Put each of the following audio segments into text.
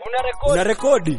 una rekodi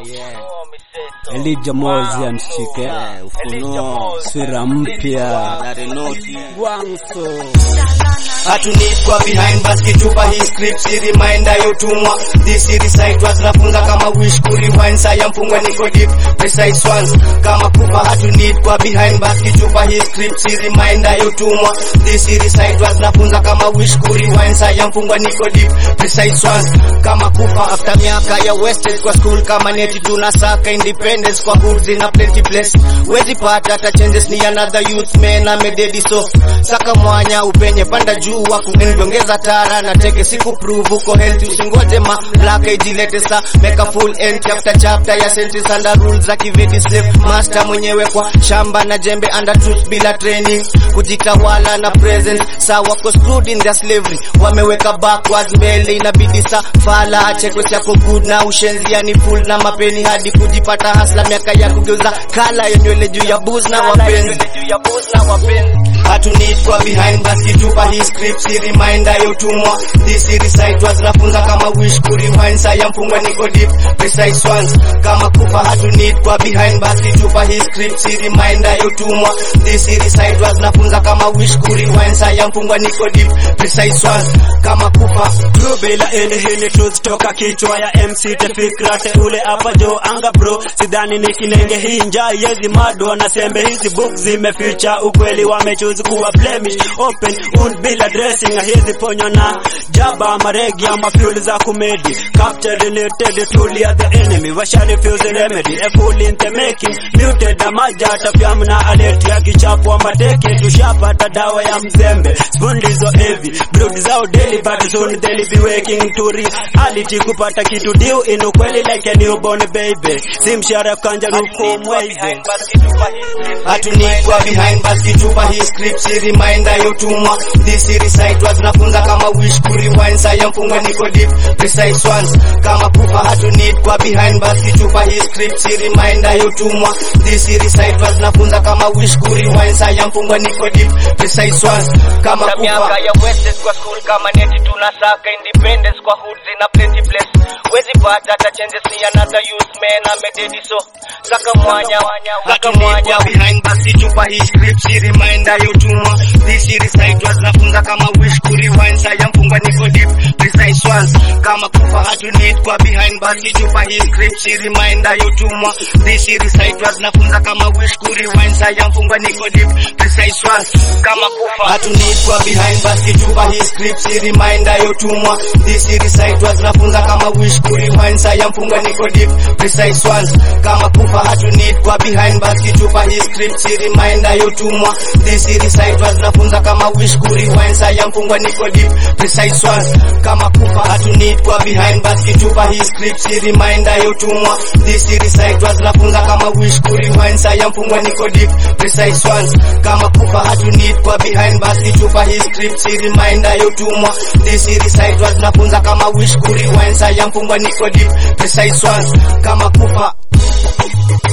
yeah. Elijah Mozi anshike Yeah, Ufunuo. sura mpya Narenoti. Gwangso hatunitwa behind bas kitupa hii script si reminder yotumwa this recite was nafunza kama wish ku rewind saya mfungwa niko deep precise ones kama kufa hatunitwa behind bas kitupa hii script si reminder yotumwa this recite was nafunza kama wish ku rewind saya mfungwa niko deep precise ones kama kufa after miaka ya wasted kwa school kama neti tunasaka independence kwa hoods in a plenty place wezi pata hata changes ni another youth man amededi so saka mwanya upenye panda juu waku ongeza tara na teke siku prove uko healthy usingoje ma black ijilete sa make a full end chapter chapter ya sentence under rules za kivedi slave master mwenyewe kwa shamba na jembe under truth bila training kujitawala na present sa wako screwed in their slavery wameweka backwards mbele inabidi sa fala achekwe chako good na ushenzi yani full na mapeni hadi kujipata hasla miaka ya kugeuza kala ya nywele juu ya booze na wapenzi hatunitwa behind basi tupa hii script si reminder yotumwa this recite was nafunza kama wish ku rewind saya mfungwa niko deep precise ones kama kufa hatunitwa behind basi tupa hii script si reminder yotumwa this recite was nafunza kama wish ku rewind saya mfungwa niko deep precise ones kama kufa True bila any hini truth toka kichwa ya MC Tefikra teule hapa jo anga bro sidhani ni kilenge hii njaa yezi mado na sembe hizi book zimeficha ukweli wamechoose kuwa blemish open un bila dressing hizi ponyo na jaba maregi ama fuel za kumedi captured related truly are the enemy washa refuse remedy a fool in the making muted na majata pyamu na alert ya kichapo mateke tushapata dawa ya mzembe spoon ndizo heavy brood zao daily but soon they'll be waking to reality kupata kitu deal in ukweli like a newborn baby si mshara kanja ruko mwezi hatunitwa behind bas kitupa hii script si reminder yotumwa this recite was nafunza kama wish ku rewind saya mfungwa niko deep precise ones kama kufa hatunitwa behind bas kitupa hii script si reminder yotumwa this recite was nafunza kama wish ku rewind saya mfungwa niko deep precise ones kama kufa ya wasted kwa school kama neti tunasaka independence kwa hoods in a plenty place wezi pata hata changes ni another youth man amededi so saka mwanya saka mwanya hatunitwa behind basi tupa hii script si reminder yotumwa this recite was nafunza kama wish ku rewind saya mfungwa niko deep precise ones kama kufa hatunitwa behind basi tupa hii script si reminder yotumwa this recite was nafunza kama wish ku rewind saya mfungwa niko deep precise ones kama kufa hatunitwa behind basi tupa hii script si reminder yotumwa this recite was nafunza kama wish ku rewind saya mfungwa niko deep precise ones kama kufa hatunitwa behind basi tupa hii script si reminder yotumwa this recite was nafunza kama wish ku rewind saya mfungwa niko deep precise ones kama kufa hatunitwa behind basi tupa hii script si reminder yotumwa this recite was nafunza kama wish ku rewind saya mfungwa niko deep precise ones kama kufa hatunitwa behind basi tupa hii script si reminder yotumwa this recite was nafunza kama wish ku rewind saya mfungwa niko deep precise ones kama kufa